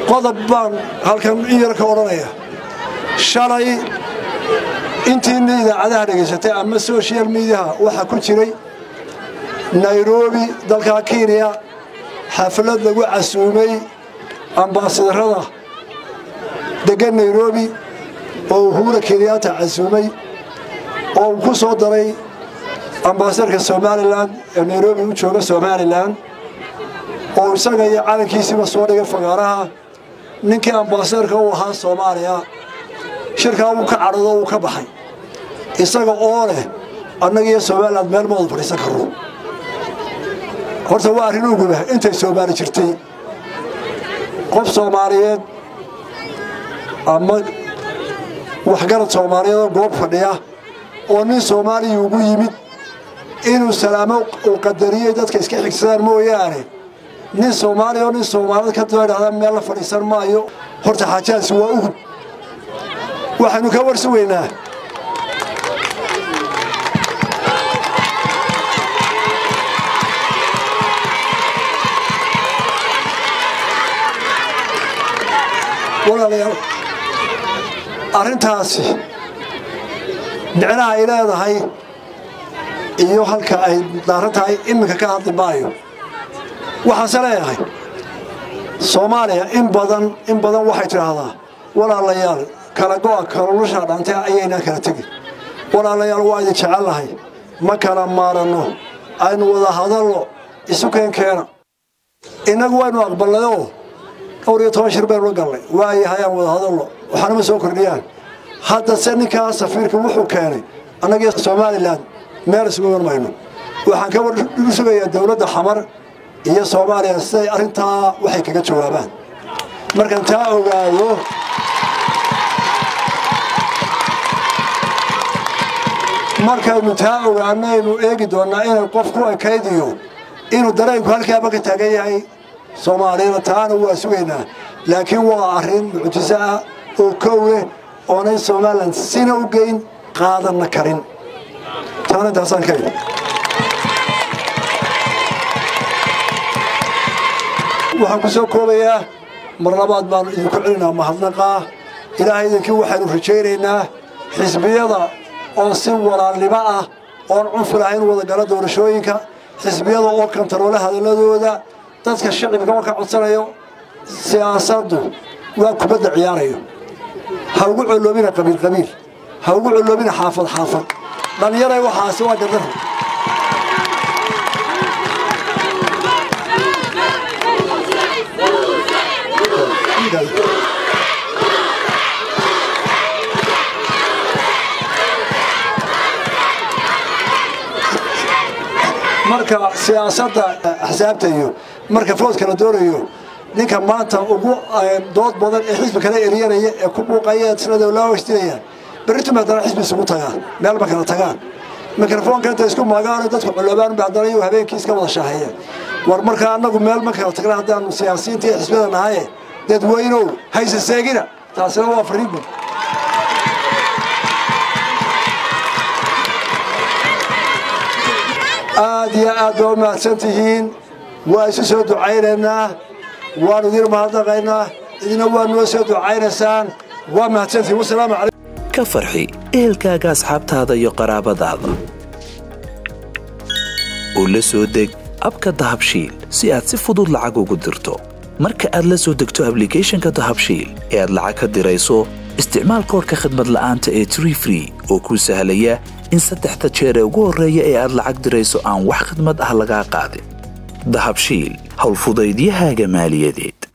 qodob baan halkan in yar ka odhanaya shalay intiina idaacadaha dhegaysatay ama social mediaha waxaa ku jiray nairobi dalka kenya xaflad lagu casuumay ambaasadarada degan nairobi oo uhura kenyaata casuumay oo uu ku soo daray ambaasadarka somalilan ee nairobi u jooga somalilan oo isaga iyo calankiisiiba soo dhigay fagaaraha ninkii ambaasadarka u ahaa soomaaliya shirkaa wuu ka cadhado wuu ka baxay isaga oo leh annaga iyo somalilan meel ma wada fadhiisan karno horta waa arrin uguba intay soomaali jirtay qof soomaaliyeed ama waxgarad soomaaliyeed oo goob fadhiya oo nin soomaaliya ugu yimid inuu salaamo uu qadariyey dadka iska xigsadaan mooyaane nin soomaaliya oo nin soomaaliyed ka daba dhahdaa meel la fadhiisan maayo horta xaajahaasi waa ugub waxaynu ka warsugaynaa walaalayaal arrintaasi micnaha ay leedahay iyo halka ay daaran tahay iminka ka hadli maayo waxaanse leeyahay soomaaliya in badan in badan waxay tidhaahdaa walaalayaal kala go'a kalolushaa dhantay ayaynaan kala tegin walaalayaal waa idin jecellahay ma kala maaranno aynu wada hadalno isu keenkeena innagu waynu aqbalnayoo dhowr iyo toban shir baynu la galnay waayahay aan wada hadalno waxaanama soo kordhiyaan hadda se ninkaa safiirka wuxuu keenay annagii somalilan meel isugu iman mayno waxaan ka wardu sugayaa dowladda xamar iyo soomaaliya siday arrintaa waxay kaga jawaabaan markaan taa ogaado markaynu taa ogaanaynu eegi doonnaa inay qof ku ekaydiyo inuu dareenku halkaaba ka taagan yahay soomaaliyana taana waa sugaynaa laakiin waa arrin mucjiso ah oo kow leh oonay somalilan sina u geyn qaadanna karin taana intaasaan ka idhi waxaan ku soo koobayaa mar labaad baannu idinku celinaa mahadnaqaa ilaahay idinkii waxaynu rajaynaynaa xisbiyada oo si walaalnimo ah oon cunfi lahayn wadagala doorashooyinka xisbiyada oo kantaroole hadalladooda dadka shicibka marka codsanayo siyaasaddu waa kubadda ciyaarayo ha ugu colloobina qabiil qabiil ha ugu colloobina xaafad xaafad dhallinyaray waxaasi waa gardaro marka siyaasadda axsaabta iyo marka foodka la doonayo ninka maanta ugu dood badan ee xisbi kala eryanaya ee ku buuqaya sinada loo hostinayaan berritum haddana xisbi isugu tagaan meel ma kala tagaan mikrofoonka inta isku magaano dadku culobaan ba haddana iyagu habeenkii iska wada shaaheeyeen war markaa annagu meel ma kala tagna haddaanu siyaasiyiinta iyo xisbiyada nahaye dadweynow hayse seegina taasina waa fariin guud aad iyo aad baa u mahadsan tihiin waa isu soo ducaynaynaa waanu idin mahadnaqaynaa idina waa noo soo ducaynaysaan waa mahadsantihiin wasalaamu calaykum ka farxi ehelkaaga asxaabtaada iyo qaraabadaada oo la soo deg abka dahabshiil si aad si fudud lacag ugu dirto marka aad la soo degto ablicathonka dahabshiil ee aad lacag ka dirayso isticmaal koorka khadmad la'aanta ee tree free oo kuu sahlaya in saddexda jeer ee ugu horreeya ee aad lacag dirayso aan wax khidmad ah lagaa qaadin dahabshiil howlfudaydiyahaaga maaliyadeed